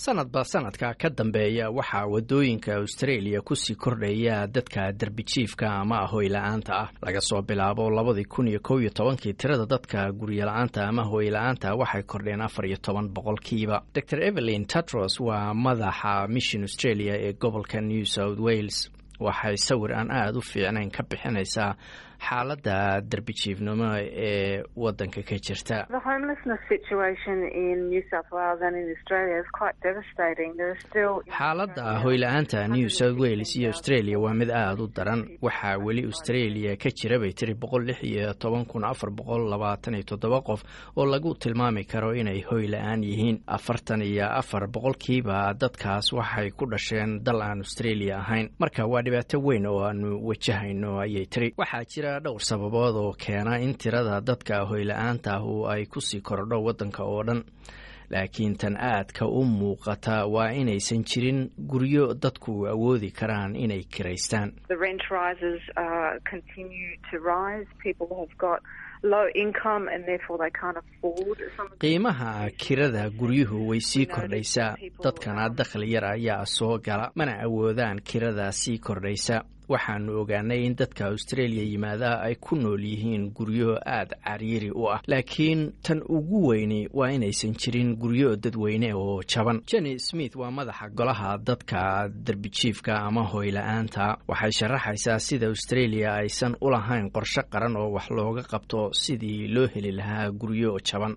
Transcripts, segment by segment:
sanadba sanadka ka dambeeya waxaa wadooyinka australia kusii kordhaya dadka derbijiifka ama hoyla-aanta ah laga soo bilaabo labadii kun iyo kow iyo tobankii tirada dadka guryola-aanta ama hoyla-aanta waxay kordheen afar iyo toban boqolkiiba dor evelyn tatros waa madaxa mission australia ee gobolka new south wales waxay sawir aan aada u fiicnayn ka bixinaysaa xaaladda derbijiifnimo ee wadanka ka jirta xaaladda hoyla-aanta new south wales iyo australia waa mid aada u daran waxaa weli australia ka jira bay tiri boqol lix iyo toban kun afar boqol labaatan iyo toddoba qof oo lagu tilmaami karo inay hoy la-aan yihiin afartan iyo afar boqolkiiba dadkaas waxay ku dhasheen dal aan australia ahayn marka waa dhibaato weyn oo aanu wajahayno ayay tiri waxaa jira dhowr sababood oo keena in tirada dadka hoyla-aanta ahu ay kusii korodho waddanka oo dhan laakiin tan aadka u muuqata waa inaysan jirin guryo dadku awoodi karaan inay kiraystaan qiimaha kirada guryuhu way sii kordhaysaa dadkana dakhli yar ayaa soo gala mana awoodaan kirada sii kordhaysa waxaanu ogaanay in dadka australia yimaada ay ku nool yihiin guryo aada cariiri u ah laakiin tan ugu weyni waa inaysan jirin guryo dadweyne oo jaban jenny smith waa madaxa golaha dadka derbijiifka ama hoyla-aanta waxay sharaxaysaa sida australia aysan u lahayn qorshe qaran oo wax looga qabto sidii loo heli lahaa guryo jaban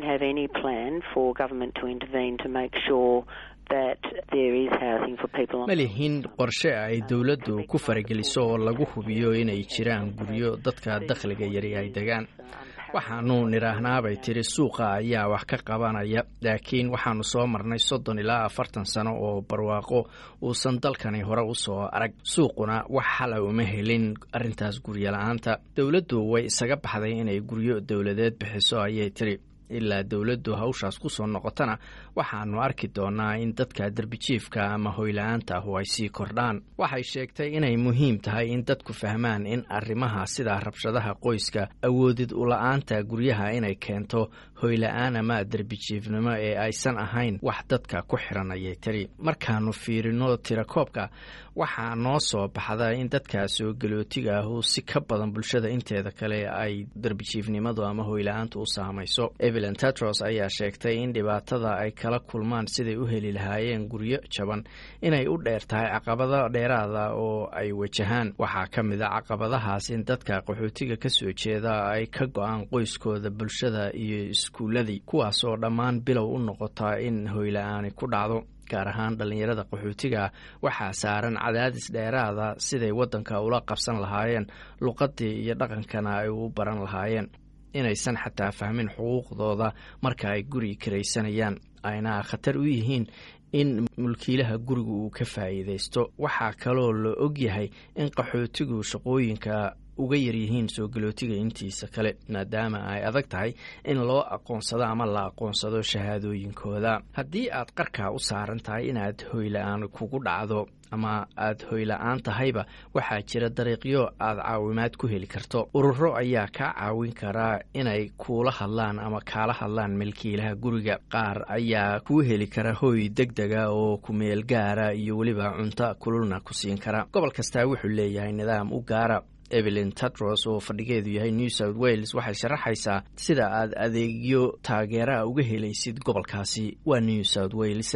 ma lihin qorshe ay dowladdu ku farageliso oo lagu hubiyo inay jiraan guryo dadka dakhliga yari ay degaan waxaanu nidhaahnaabay tiri suuqa ayaa wax ka qabanaya laakiin waxaanu soo marnay soddon ilaa afartan sano oo barwaaqo uusan dalkani hore usoo arag suuquna wax xala uma helin arrintaas guryola-aanta dowladdu way isaga baxday inay guryo dowladeed bixiso ayay tiri ilaa dowladdu hawshaas ku soo noqotana waxaanu arki doonaa in dadka derbijiifka ama hoyla-aanta ahu ay sii kordhaan waxay sheegtay inay muhiim tahay in dadku fahmaan in arrimaha sida rabshadaha qoyska awoodid ula-aanta guryaha inay keento hoyla-aan ama derbijiifnimo ee aysan ahayn wax dadka ku xiran ayay tiri markaanu fiirino tirakoobka waxaa noo soo baxda in dadka soo galootiga ahu si ka badan bulshada inteeda kale ay derbijiifnimadu ama hoyla-aantu u saamayso evelyn tatros ayaa sheegtay in dhibaatada ay kala kulmaan siday u heli lahaayeen guryo jaban inay u dheer tahay caqabado dheeraada oo ay wajahaan waxaa ka mid a caqabadahaas in dadka qaxootiga ka soo jeeda ay ka go-aan qoyskooda bulshada iyo iskuuladii kuwaas oo dhammaan bilow u noqota in hoyla-aani ku dhacdo gaar ahaan dhallinyarada qaxootiga waxaa saaran cadaadis dheeraada siday waddanka ula qabsan lahaayeen luqadii iyo dhaqankana ay u baran lahaayeen inaysan xataa fahmin xuquuqdooda marka ay guri karaysanayaan ayna khatar u yihiin in mulkiilaha guriga uu ka faa'iidaysto waxaa kaloo la ogyahay in qaxootigu shaqooyinka uga yaryihiin soo galootiga intiisa kale maadaama ay adag tahay in loo aqoonsado ama la aqoonsado shahaadooyinkooda haddii aad qarkaa u saaran tahay inaad hoyla-aan kugu dhacdo ama aad hoyla-aan tahayba waxaa jira dariiqyo aad caawimaad ku heli karto ururo ayaa kaa caawin karaa inay kuula hadlaan ama kaala hadlaan milkiilaha guriga qaar ayaa kuu heli kara hoy deg dega oo kumeel gaara iyo weliba cunto kululna ku siin kara gobol kastaa wuxuu leeyahay nidaam u gaara evelyn tatros oo fadhigeedu yahay new south wales waxay sharaxaysaa sida aad adeegyo taageeraa uga helaysid gobolkaasi waa new south wales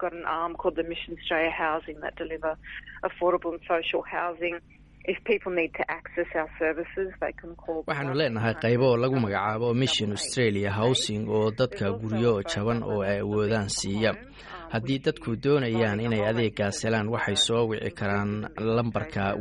waxaanu leenahay qaybo lagu magacaabo mission australia housing oo dadka guryo jaban oo ay awoodaan siiya haddii dadku doonayaan inay adeegaas helaan waxay soo wici karaan lambarka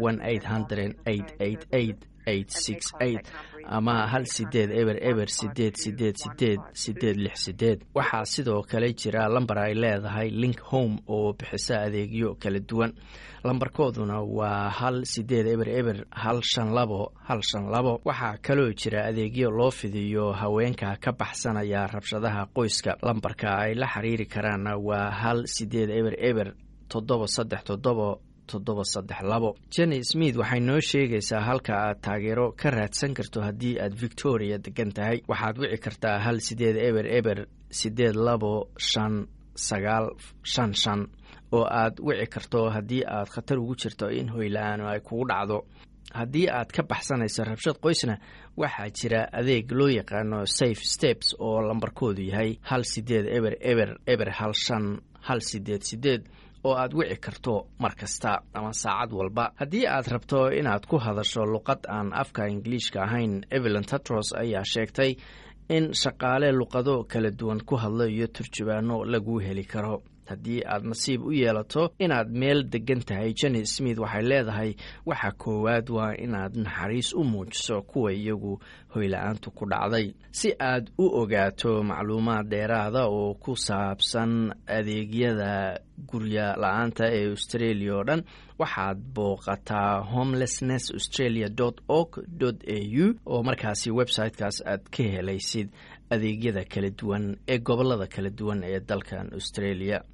ama hal sideed eber eber sideed sideed sideed sideed lix sideed waxaa sidoo kale jira lambar ay leedahay link home oo bixisa adeegyo kala duwan lambarkooduna waa hal sideed eber eber hal shan labo hal shan labo waxaa kaloo jira adeegyo loo fidiyo haweenka ka baxsanaya rabshadaha qoyska lambarka ay la xiriiri karaanna waa hal sideed eber eber toddoba saddex toddoba toddoba saddex labo jenny smith waxay noo sheegaysaa halka aad taageero ka raadsan karto haddii aad victoria degan tahay waxaad wici kartaa hal sideed eber eber sideed labo shan sagaal shan shan oo aad wici karto haddii aad khatar ugu jirto in hoyla-aan ay kugu dhacdo haddii aad ka baxsanayso rabshad qoysna waxaa jira adeeg loo yaqaano safe steps oo lambarkoodu yahay hal sideed eber eber eber hal shan hal sideed sideed oo aad wici karto mar kasta ama saacad walba haddii aad rabto inaad ku hadasho luqad aan afka ingiliishka ahayn evelyn tatros ayaa sheegtay in shaqaale luqado kala duwan ku hadlo iyo turjubaano laguu heli karo haddii aad nasiib u yeelato inaad meel degan tahay jenny smith waxay leedahay waxa koowaad waa inaad naxariis u muujiso kuwa iyagu hoyla-aantu ku dhacday si aad u ogaato macluumaad dheeraada oo ku saabsan adeegyada gurya la-aanta ee australia oo dhan waxaad booqataa homelessness australia org a u oo markaasi websitekaas aad ka helaysid adeegyada kala duwan ee gobolada kala duwan ee dalkan australia